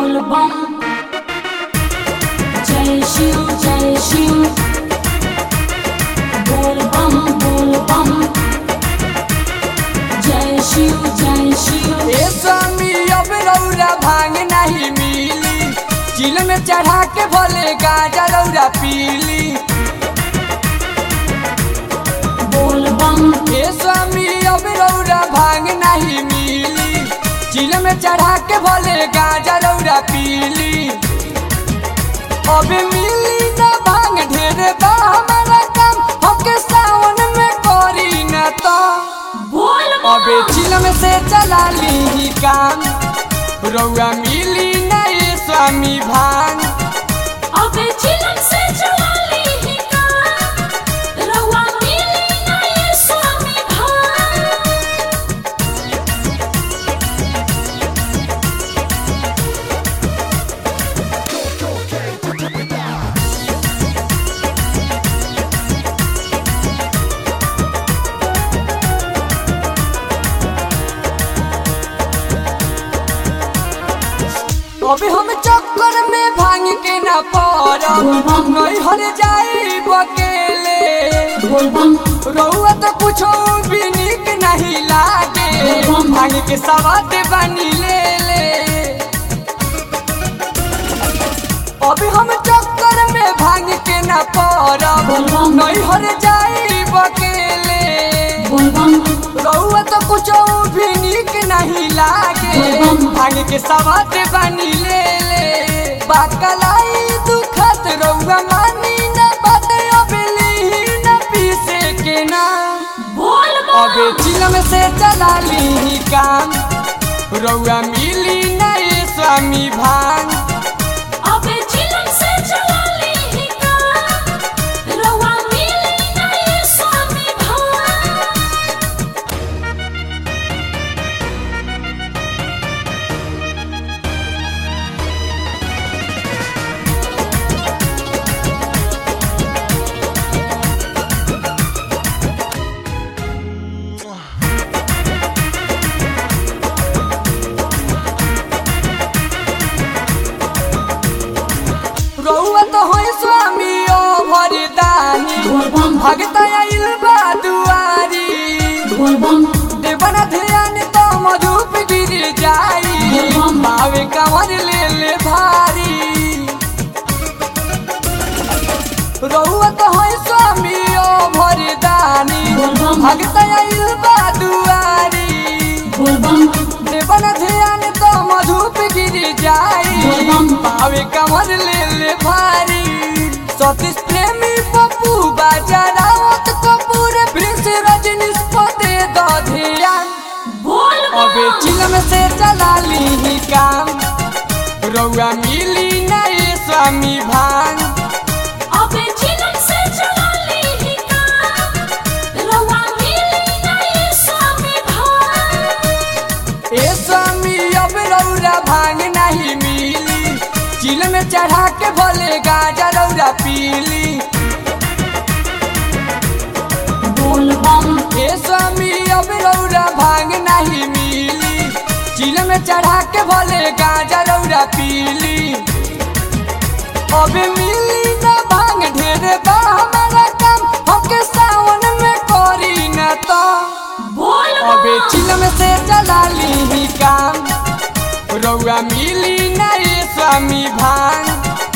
बोल बम जय शिव जय शिव बोल बम बोल बम जय शिव जय शिव ए स्वामी अब रौरा भांग नहीं मिली चिल में चढ़ा के भले गाजा रौरा पीली बोल बम ए स्वामी अब रौरा भांग नहीं मिली चिल में चढ़ा के भले गाजा रौरा पीली अब मिली न भांग ढेर बा हमारा काम हमके सावन में करी न तो बोल अबे बम चिलम से चला ली काम रौआ मिली नए स्वामी भांग अबे चिलम से चला ली ही काम रउआ मिली ना ये स्वामी भान अबे हम चक्कर में भांग के न पड़ब नहीं हर जाई बकेले बोल बम रौआ तो कुछ भी निक नहीं लागे भांग के सवाद बनी ले ले अबे हम चक्कर में भांग के न पड़ब नहीं हर जाई बकेले बोल बम रउआ तो कुछ भी निक नहीं लागे भांग के सवाद बनी ले ले बाकलाई दुखत रउआ मानी न बात अबली न पीसे के ना बोल अबे बम चिलम से चला ली काम रउआ मिली नए स्वामी भांग अबे चिलम से चला ली ही काम रउआ मिली ना ये स्वामी भान रउआ तो होई स्वामी ओ भरदानी बोल बम भगत आइल बा दुआरी बोल बम देवन ध्यान तो मधुप गिर जाई बावे कंवर ले ले भारी रउआ तो होई स्वामी ओ भरदानी भगत आइल बा दुआरी बोल बम देवन ध्यान तो मधुप गिर जाई बावे कंवर ले ले भारी सतीश प्रेमी पप्पू बाजा रावत कपूर प्रिंस रजनीश पते दो ध्यान बोल अबे बम चिलम से चला ली काम रउआ मिली नए स्वामी भांग अबे चिलम से चला ली ही काम रउआ मिली ना ये स्वामी भान ए स्वामी अब रौरा भांग नहीं मिली चिल में चढ़ा के भले गाजा रौरा पीली बोल बम ए स्वामी अब रौरा भांग नहीं मिली चिल में चढ़ा के भले गाजा रौरा पीली अब मिली न भांग ढेर बा हमारा काम हमके सावन में करी न तो बोल अबे बम चिलम से चला ली काम रउआ मिली नए स्वामी भांग